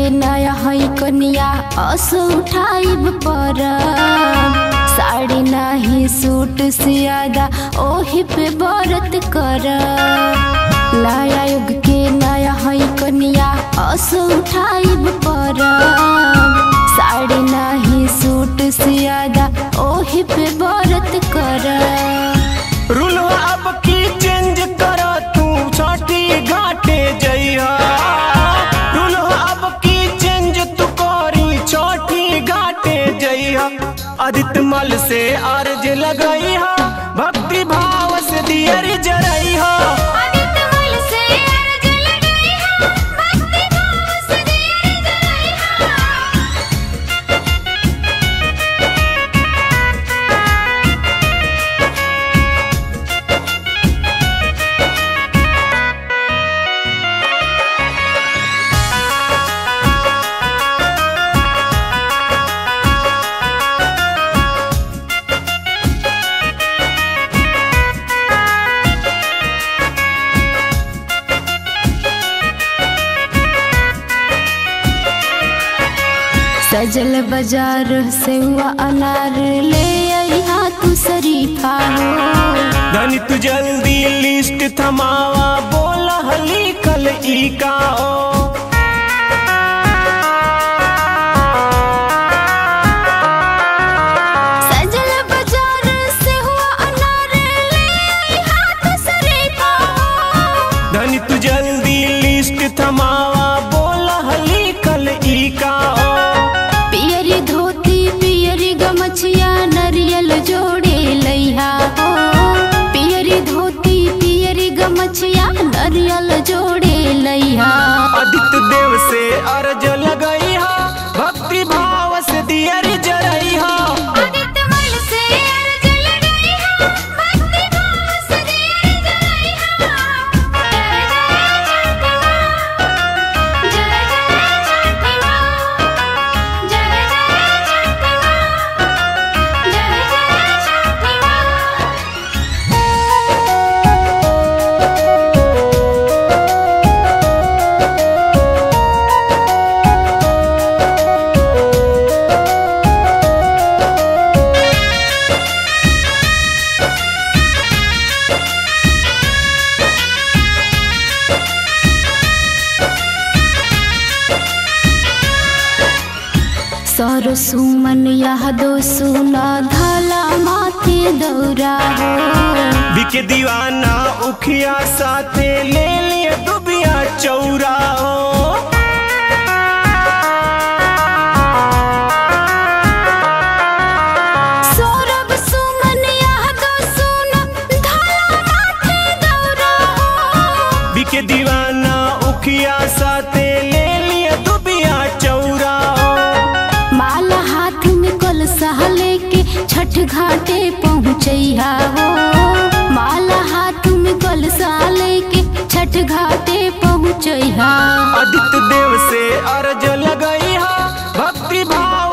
नया है कनिया असो उठाइब पर साड़ी नाही सूट सियादा ओही पे बरत कर नया युग के नया है कनिया असो उठाइब पर साड़ी नाही सूट सियादा ओही पे बरत कर रूल अब की चेंज कर तू छठी घाटे जइहा रूल अब की चेंज तू करी छठी घाटे जइहा आदित्य मल से अर्ज लगइहा भक्ति भाव से दियर जरइहा सजल बाजार से हुआ अनार ले अइहा तू शरीफा हो धनी तू जल्दी लिस्ट थमावा बोला हली कल ई का ओ सजल बाजार से हुआ अनार ले अइहा तू शरीफा हो धनी तू जल्दी लिस्ट थमावा बोला हली कल ई का ओ पियरी धोती पियरी गमछिया नरियल जोड़े लइहा हो पियरी धोती पियरी गमछिया नरियल जोड़े लइहा आदित्य देव से अर्ज लगइहा भक्ति भाव से दियर जरइहा सर सुमन यह दो सुना धला माथे दौरा हो बिके दीवाना उखिया साथे ले लिए दुबिया चौरा हो सौरभ सुमन यह दो सुना धला माथे दौरा हो बिके दीवाना उखिया साथे ले लिए दुबिया चौरा हो माला हाथ में कलसा लेके छठ घाटे पहुँचैहा हो माला हाथ में कलसा लेके छठ घाटे पहुँचैहा आदित्य देव से अर्ज लगइहा भक्ति भाव